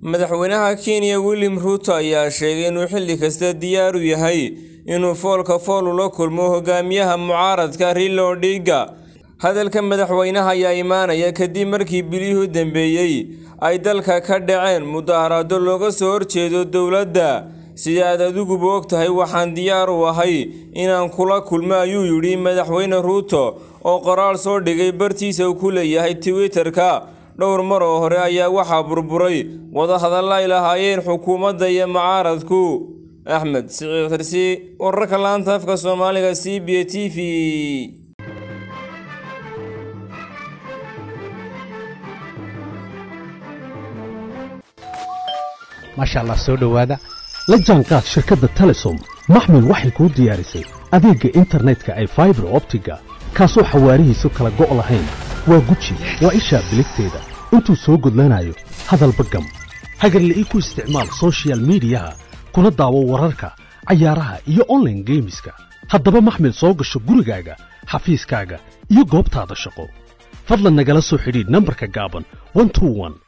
madaxweynaha kenya william ruuto ayaa sheegay inuu xilli kasta diyaar u yahay inuu foolka fool ula kulmo hogaamiyaha mucaaradka Raila Odinga hadalka madaxweynaha ayaa imaanaya kadib markii bilihii u dambeeyey ay dalka ka dhaceen mudaharaado looga soo horjeedo dowladda sida aad adiguba og tahay waxaan diyaar u ahay inaan kula kulmo ayuu yidhi madaxweyne ruuto oo qoraal soo dhigay bartiisa uu ku leeyahay twitter-ka dhowr mar oo hore ayaa waxaa burburay wadahadalla ay lahaayeen xukuumadda iyo mucaaradku axmed siciid xirsi wararka laanta afka soomaaliga c b a t v maasha allah soo dhowaada la jaanqaad shirkadda telesom maxmil waxay kuu diyaarisay adeegga internetka ay faibar optiga kaasoo xawaarihiisu kala go' lahayn waa guji waa ishaa biligteeda intuu soo gudlanayo hadalba gam hagarla'ii ku isticmaal soshiyal miidiyaha kuna daawo wararka cayaaraha iyo onlaine geemiska haddaba maxmil soo gasho gurigaaga xafiiskaaga iyo goobtaada shaqo fadlan nagala soo xidhiidh nambarka gaaban